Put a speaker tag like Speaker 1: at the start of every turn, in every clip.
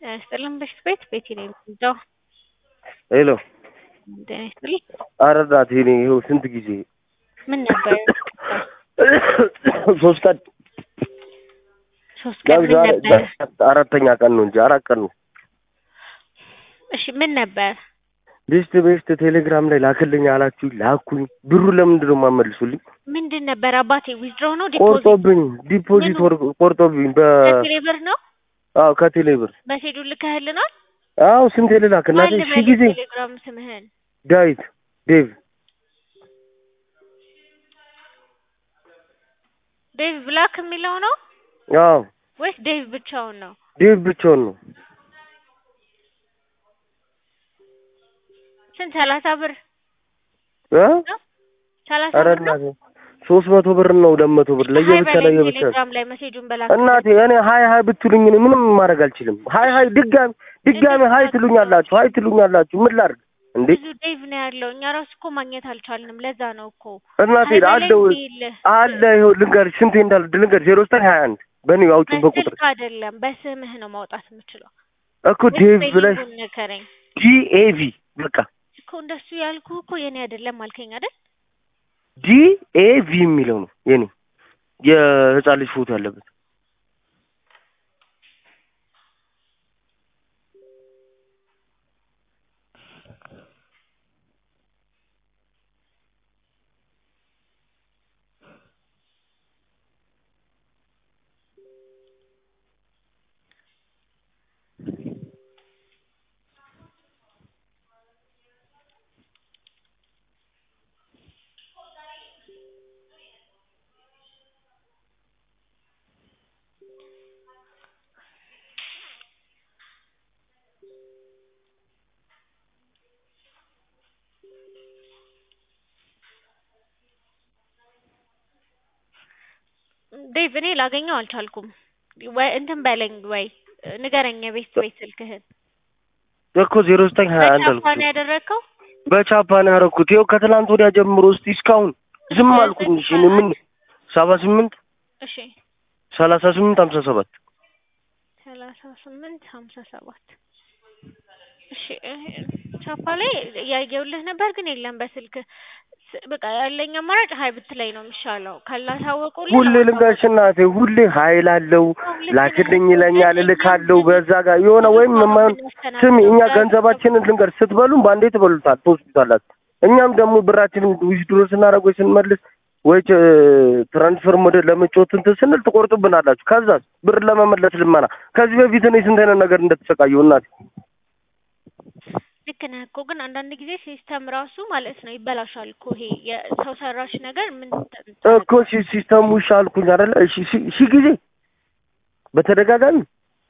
Speaker 1: ጤና ይስጥልን በሽት ቤት ቤቲ ነኝ የምትወደው
Speaker 2: ሄሎ
Speaker 1: ጤና ይስጥልኝ
Speaker 2: ኧረ እናቴ እኔ ይኸው ስንት ጊዜ
Speaker 1: ምን ነበር
Speaker 2: ሶስት ቀን
Speaker 1: ሶስት ቀን ምን
Speaker 2: ዛሬ
Speaker 1: ነበር
Speaker 2: አራተኛ ቀን ነው እንጂ አራት ቀን ነው።
Speaker 1: እሺ ምን ነበር
Speaker 2: ቤስት ቤስት ቴሌግራም ላይ ላክልኝ አላችሁ ላኩኝ። ብሩ ለምንድን ነው የማመልሱልኝ?
Speaker 1: ምንድን ነበር አባቴ ዊዝድሮ ነው ዲፖዚት
Speaker 2: ቆርጦብኝ ዲፖዚት ወር ቆርጦብኝ በ
Speaker 1: ከቴሌ ብር ነው
Speaker 2: አዎ ከቴሌ ብር
Speaker 1: በሴዱ ልከህልናል
Speaker 2: አዎ ስንት ልላክ እናቴ
Speaker 1: ማን
Speaker 2: ሺህ ጊዜ
Speaker 1: ቴሌግራም ስምህን
Speaker 2: ዳዊት ዴቭ
Speaker 1: ዴቭ ብላክ የሚለው ነው
Speaker 2: አዎ
Speaker 1: ወይስ ዴቭ ብቻውን ነው
Speaker 2: ዴቭ ብቻውን ነው
Speaker 1: ስንት ሰላሳ ብር
Speaker 2: እ
Speaker 1: ሰላሳ
Speaker 2: ኧረ
Speaker 1: ብር ነው
Speaker 2: እናቴ ሶስት መቶ ብር ነው ሁለት መቶ ብር ለየብቻ
Speaker 1: ሀይ በለኝ
Speaker 2: ለየብቻ
Speaker 1: ቴሌግራም ላይ መሴጁን በላክ
Speaker 2: እናቴ እኔ ሀይ ሀይ ብትሉኝ እኔ ምንም ማድረግ አልችልም። ሀይ ሀይ ድጋሚ ድጋሚ ሀይ ትሉኛላችሁ ሀይ ትሉኛላችሁ ምን ላድርግ እንዴ?
Speaker 1: ብዙ ዴቭ ነው ያለው እኛ ራሱ እኮ ማግኘት አልቻልንም ለዛ ነው እኮ
Speaker 2: እናቴ
Speaker 1: ሀይ በለኝ
Speaker 2: አለው
Speaker 1: ይልህ
Speaker 2: አለ ይኸው ልንገርሽ ስንቴ እንዳለ ልንገርሽ ዜሮ ዘጠኝ ሀያ አንድ በእኔ አውጪው በቁጥር
Speaker 1: በስልክ አይደለም በስምህ ነው ማውጣት የምችለው
Speaker 2: እኮ ዴቭ ብለሽ
Speaker 1: ስፔሊንጉን ንገረኝ
Speaker 2: ዲኤቪ በቃ
Speaker 1: እኮ እንደሱ ያልኩ እኮ የኔ አይደለም አልከኝ አይደል
Speaker 2: ዲኤቪ የሚለው ነው የኔ የህፃን ልጅ ፎቶ ያለበት
Speaker 1: ዴቭ እኔ ላገኘው አልቻልኩም ወይ እንትን በለኝ ወይ ንገረኝ የቤት ቤት ስልክህን
Speaker 2: እኮ ዜሮ ዘጠኝ ሀያ አንድ
Speaker 1: በቻፓ
Speaker 2: አልኩት
Speaker 1: ነው ያደረግከው
Speaker 2: በቻፓ ነው ያደረኩት ይኸው ከትናንት ወዲያ ጀምሮ እስቲ እስካሁን ዝም አልኩኝ እሺ እኔ ምን ሰባ ስምንት
Speaker 1: እሺ
Speaker 2: ሰላሳ ስምንት ሀምሳ ሰባት
Speaker 1: ሰላሳ ስምንት ሀምሳ ሰባት እሺ ቻፓ ላይ እያየሁልህ ነበር ግን የለም በስልክ ስ- በቃ ያለኝ አማራጭ ሀይ ብትለኝ ነው የሚሻለው ካላሳወቁልህ
Speaker 2: ሁሌ ልንገርሽ እናቴ ሁሌ ሀይል አለው ላክልኝ ይለኛል እልካለሁ በዛ ጋር የሆነ ወይም የማይሆን ስሚ እኛ ገንዘባችንን ልንገር ስትበሉም በአንዴ ትበሉታል ትወስዱታላችሁ እኛም ደግሞ ብራችንን ዊዝድሮ ስናደርግ ወይ ስንመልስ ወይ ትራንስፈር ወደ ለመጫወት እንትን ስንል ትቆርጡብናላችሁ ከዛ ብር ለመመለስ ልመና ከዚህ በፊት እኔ ስንት አይነት ነገር እንደተሰቃየሁ እናቴ
Speaker 1: ልክ ነህ እኮ ግን አንዳንድ ጊዜ ሲስተም ራሱ ማለት ነው ይበላሻል እኮ ይሄ የሰው ሰራሽ ነገር ምን
Speaker 2: እኮ ሲ- ሲስተሙ እሺ አልኩኝ አይደለ እሺ ሺ- ሺህ ጊዜ በተደጋጋሚ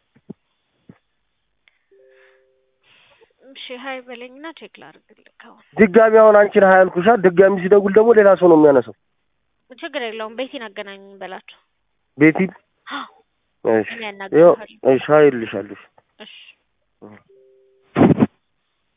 Speaker 1: እሺ ሀይ በለኝና ቼክ ላድርግልህ አሁን
Speaker 2: ድጋሚ አሁን አንቺን ሀያ አልኩሻ ድጋሚ ሲደውል ደግሞ ሌላ ሰው ነው የሚያነሳው
Speaker 1: ችግር የለውም ቤቲን አገናኙኝ በላቸው
Speaker 2: ቤቲ እሺ
Speaker 1: እኔ
Speaker 2: ይኸው
Speaker 1: ያናግርሃለሁ
Speaker 2: እሺ ሀይልሻለሁ
Speaker 1: እሺ